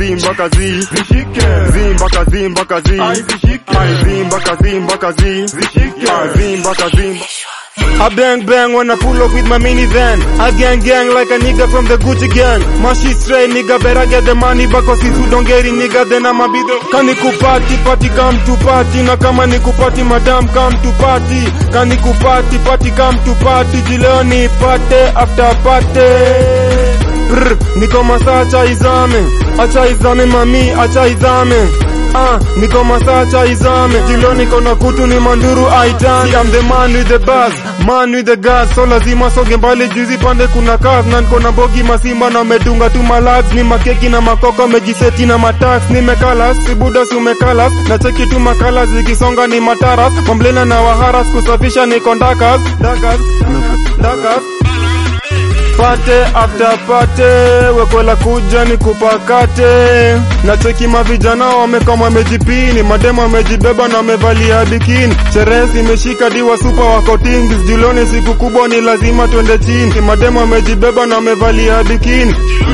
zi mpaka zi zishike zi mpaka zi mpaka zi zishike zi mpaka zi mpaka zi zishike zi mpaka zi I bang bang when I pull up with my minivan. I gang gang like a nigga from the Gucci gang. My shit straight nigga, better get the money back cause if you don't get it nigga then I'ma be the Kani kupati party come to party na kama ni kupati madam come to party. Kani kupati party come to party jileo ni party after party. Brr, niko masaa acha izame, acha izame mami, acha izame. Ah, niko masaa acha izame, jilo niko na kutu ni manduru aitani. I'm the man with the buzz, man with the gas, so lazima soge mbali juzi pande kuna kas na niko na bogi masimba na medunga tu malax ni makeki na makoko mejiseti na matax nimekalas sibuda si umekalas na cheki tu makala zikisonga ni mataras mamblena na waharas kusafisha niko ndakas ndakas ndakas pate after pate wekwela kuja ni kupakate na cheki mavijana wamekama wamejipini mademo wamejibeba na wamevalia bikini sherehe zimeshika diwa supa wako tingis juloni siku kubwa ni lazima twende chini mademo wamejibeba na wamevalia bikini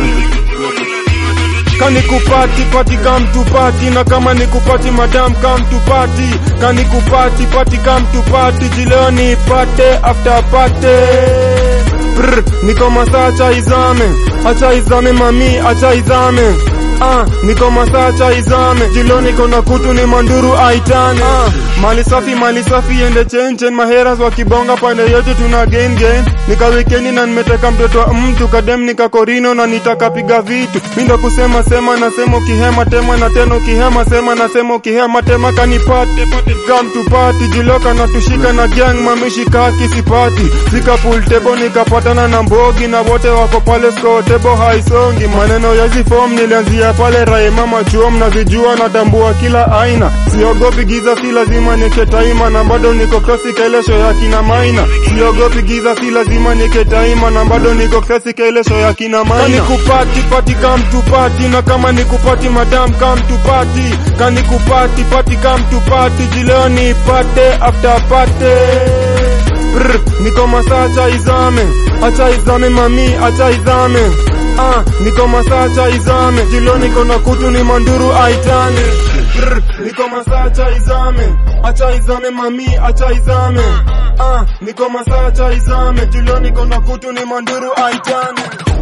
kani kupati pati come to party na kama ni kupati madam come to party kani kupati pati come to party jileo ni pate after pate Brr, niko masaa acha izame, acha izame mami, acha izame. Ah, niko masaa acha izame, jilo niko na kutu ni manduru aitane. Ah, mali safi mali safi ende chenchen, maheras wakibonga pande yote tuna gain gain. Nika wikendi na nimeteka mtoto wa mtu kadem nika korino na nitakapiga vitu. Mindo kusema sema nasema ukihema tema na tena ukihema sema nasema ukihema tema kanipate pate come to party jiloka na tushika na gang mamishika kisipati. Sika pool table nikapatana na mbogi na wote wako pale score table haisongi. Maneno ya zifom nilianzia pale rae mama chuo mnavijua natambua kila aina. Siogopi giza si lazima niketaima na bado niko classic ile show ya kina maina. Siogopi giza si lazima niketaima na bado niko classic ile show ya kina maina. Kani kupati pati come to party na kama ni kupati madam come to party. Kani kupati pati come to party jileo ni pate after pate. Brr, niko masaa acha izame, acha izame mami, acha izame. Ah, niko masaa acha izame, jilo niko na kutu ni manduru aitane. Brr, niko masaa acha izame, acha izame mami, acha izame. Ah, niko masaa acha izame, jilo niko na kutu ni manduru aitane.